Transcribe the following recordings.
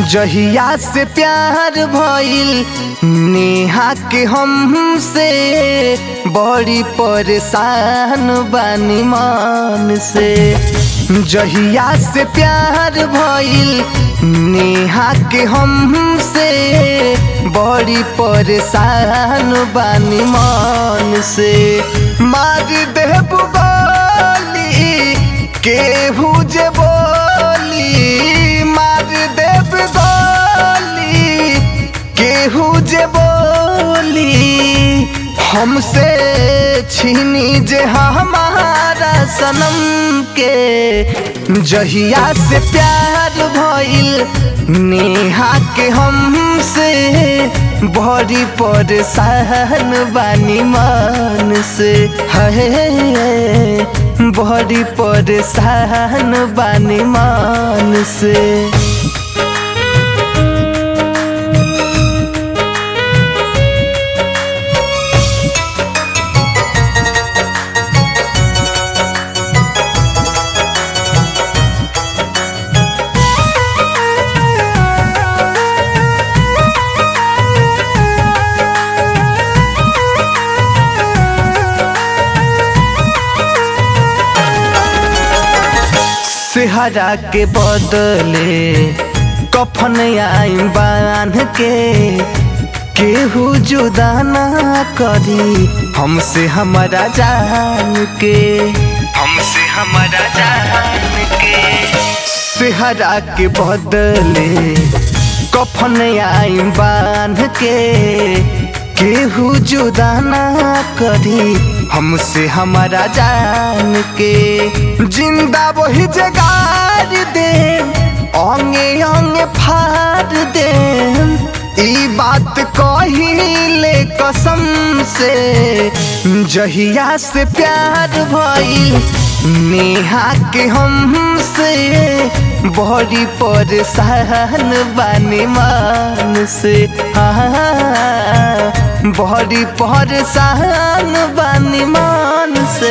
जहिया से प्यार भइल नेहा के हमसे बड़ी परेशान बानी मान से जहिया से प्यार भइल नेहा के हमसे बड़ी परेशान बानी मान से मार देब गोली केहू जे बोली मार देब गोली केहू जे बोली हमसे छीनी जे हमारा सनम के जहिया से प्यार भइल नेहा के हमसे बड़ी परेशान बानी मान से है बड़ी परेशान बानी मान से सेहरा के बदले कफन आई बांध के केहू जुदा ना करी हमसे हमारा जान के हमसे हमारा जान के सेहरा के बदले कफन आई बांध के केहू जुदा ना करी हमसे हमारा जान के जिंदा वही जगार दे ओंगे ओंगे फाड़ दे ई बात कहिले कसम से जहिया से प्यार भइल नेहा के हमसे बड़ी परेशान बानी मान से हाँ बड़ी परेशान बानी मान से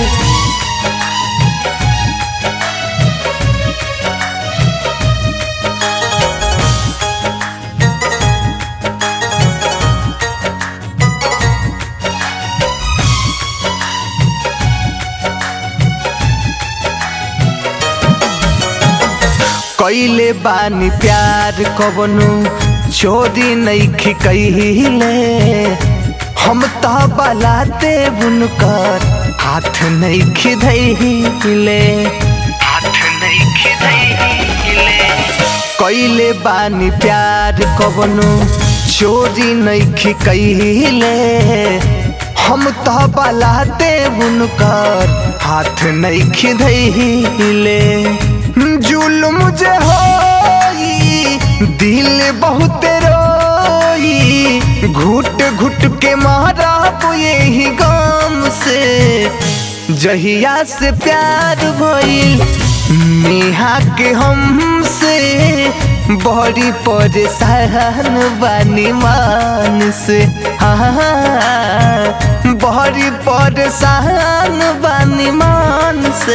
कैले बानी प्यार कवनो चोरी नईखी कहिले हम तो बलाते बुनकर हाथ नईखी धैले हाथ नईखी धैले कैले बानी प्यार कवनो चोरी नईखी कहिले हम तो बलाते बुनकर हाथ नईखी धैले जुल्म जे होई दिल बहुत रोई घुट घुट के मारा यही गम से जहिया से प्यार भइल नेहा के हमसे बड़ी परेशान बानी मान से हाँ बड़ी परेशान बानी मान से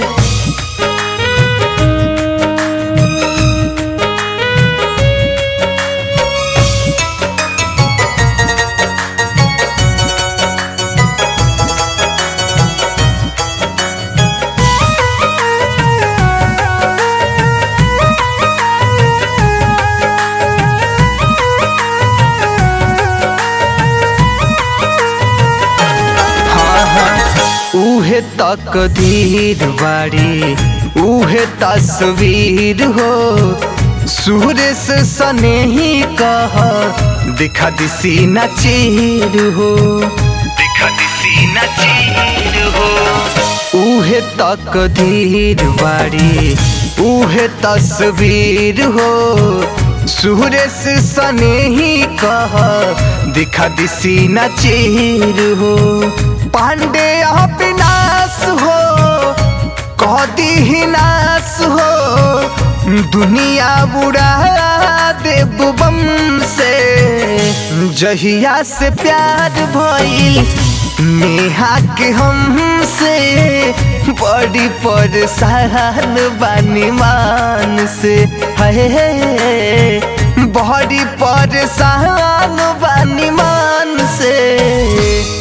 उहे तकदीर बाड़ी उहे तस्वीर हो सूर्य से सने ही कह दिखा दिसी न चीर हो दिखा दिसी न चीर हो उहे तकदीर बाड़ी उहे तस्वीर हो सूर्य से सने ही कह दिखा दिसी न चीर हो पांडे विनाश हो कदी ही नाश हो दुनिया बुढ़ा देव बम से जहिया से प्यार भइल नेहा के हमसे बड़ी परेशान बानी मान से है बड़ी परेशान बानी मान से